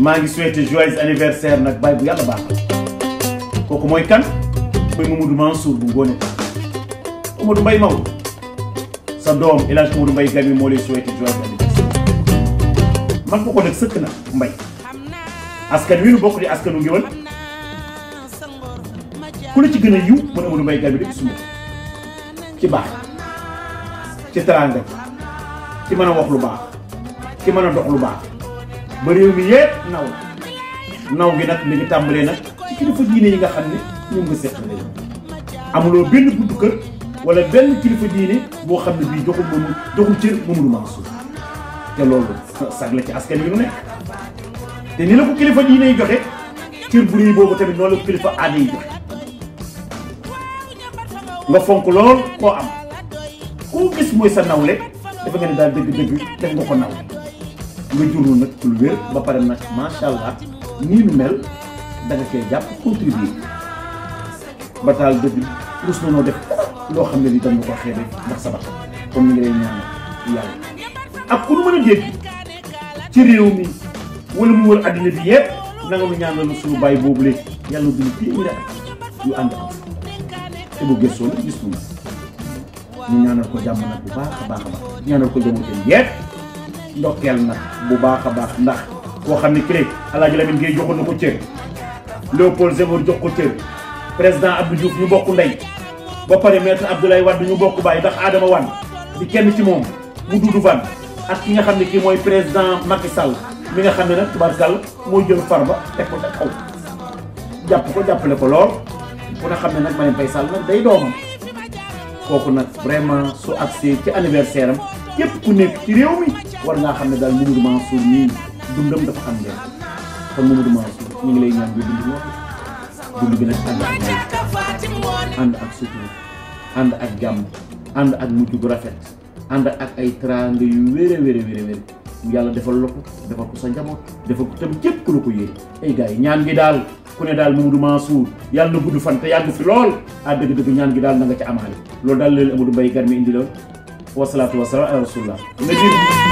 maa ngi souhaité joyeux anniversaire nag baay bu yàlla baax kooku mooy kan mooy Mamadou Mansour bu Ngoné Amadou Mbaye Maodo sa doom El Hadj Amadou Mbaye Garmi moo lay souhaité joyeux anniversaire man ko ko nag sëkk na Mbaye askan wi nu bokk di askanu ngéwal ku la ci gën a yiw mën Amadou Mbaye Garmi dëkk suma ci baax ci teraanga ci mën a wax lu baax ci mën a dox lu baax ba réew mi yépp naw naw gi nag mi ngi tàmbalee nag ci kilifa diine yi nga xam ne ñoom nga seq lañu amuloo benn buntu kër wala benn kilifa diine boo xam ne bii joxul moomu joxul cër Mamadou Mansour te loolu sag la ci askan wi nu nekk te ni la ko kilifa diine yi joxe cër bu rëy boobu tamit noonu la ko kilifa aada yi joxe nga fonk lool koo am koo gis mooy sa nawle dafa nga ne daal dëgg-dëgg def nga ko naw nga jurul nag lu wér ba pare nag macha allah nii nu mel da nga koy jàpp contribuer ba taal dëgg rus na noo def loo xam ne li dañ ko xeebe ndax sa bakkan comme ni ngi lay ñaanal yàlla ak ku nu mën a dégg ci réew mi wala mu wër àddina bi yëpp na nga nu ñaanal suñu bàyyi boobu léegi yàlla dund téeméeri at yu ànd am te bu gëstoo nag gis nga ñu ñaanal ko jàmm nag bu baax a baax a baax ñaanal ko jëmoon yépp ndokkeel nag bu baax a baax ndax koo xam ne cré Alaaji Lamine Gueye joxoon na ko cër Léopold Senghor jox ko cër président Abdou Diouf ñu bokk ndey ba pare maître Abdoulaye Wade ñu bokk bàyyi ndax Adama Wane di kenn ci moom mu dudu fan ak ki nga xam ne kii mooy président Macky Sall mi nga xam ne nag tubaarkàlla mooy jël farba teg ko ca kaw jàpp ko jàppale ko lool ku ne xam ne nag Marième Faye Sall nag day doomam kooku nag vraiment su agsee ci anniversaire am képp ku nekk ci réew mi war ngaa xam ne daal Mamadou Mansour nii dundam dafa am leen kon Mamadou Mansour ñu ngi lay ñaan bi dund lool dund bi nag ànd ak may ànd ak sutura ànd ak jàmm ànd ak mujj bu rafet ànd ak ay teraanga yu wéere wéere wéere wéere yàlla defal la ko defal ko sa njaboot defal ko tam képp ku la ko yéene ay gars yi ñaan gi daal ku ne daal Mamadou Mansour yàlla na gudd fan te yàgg fi lool ah dëgg-dëgg ñaan gi daal na nga ca amaale loolu daal leen Amadou Mbaye Garmi indi lool wasalaatu wasalaam ala rasulillah